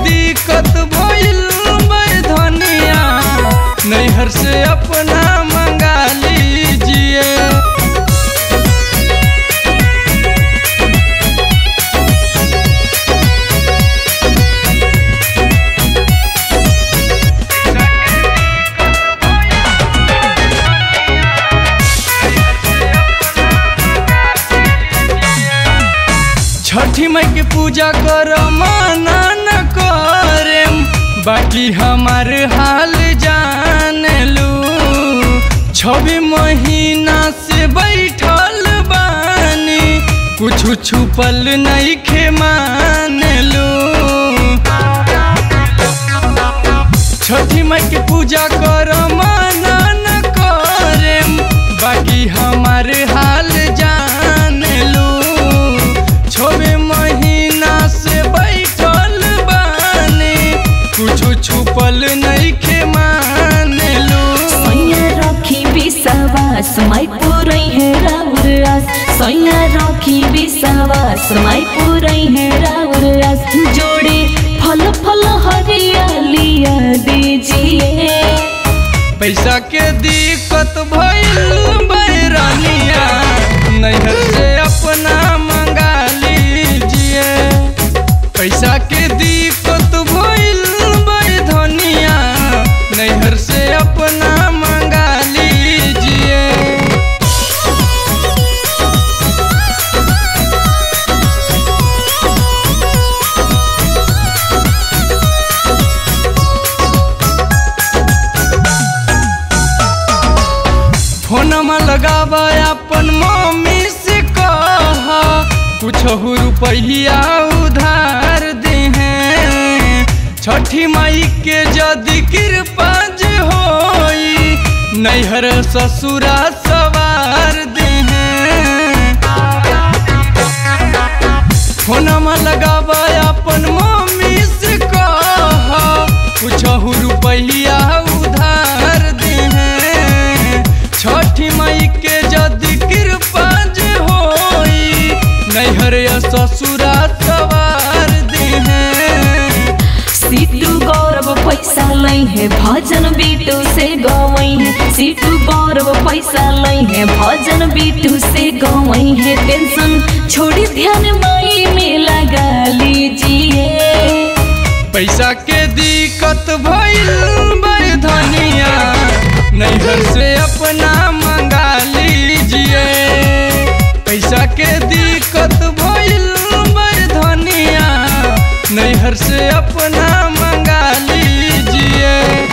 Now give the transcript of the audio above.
दिक्कत भइल बे धनिया नैहर से अपना मंगा लीजिए छठी माई के पूजा कर माना न करे बाकी हमार हाल जान लू छवि महीना से बैठल बानी कुछ छुपल नहीं खे मान लू छठी माई के पूजा कर माना न करे बाकी हमार हाल जान लू छबे महीना से बैठल बानी कुछ छुपल नहीं खे मान लू सैया रखी विश्वास माई पुरै है राउर आस सैया रखी विश्वास माई पुरै है राउर आस जोड़े फल फल हरियालिया दीजिए पैसा के दिक्कत भइल बैरानिया नैहर से अपना मंगा लीजिए पैसा के दिक्कत भइल बे धनिया नैहर से अपना मंगा लीजिए फोनमा लगावा अपन मम्मी से कह कुछ रुपया उधार दे छठी माई के जदि कृपा जे होई नैहर ससुरा सवार दे फोनमा लगावा अपन मम्मी से कह कुछ रुपया उधार दे छठी माई के जदि कृपा जे होई नैहर या ससुरा सवार दे सीटू गौरव पैसा लै है भजन बीटू से गवई है सीटू गौरव पैसा लै है भजन बीटू से गवई है टेंशन छोड़ी ध्यान माई में लगा लीजिए पैसा के दिक्कत भइल बे धनिया नैहर से अपना मंगा लीजिए पैसा के दिक्कत भइल बे धनिया नैहर से अपना मंगा लीजिए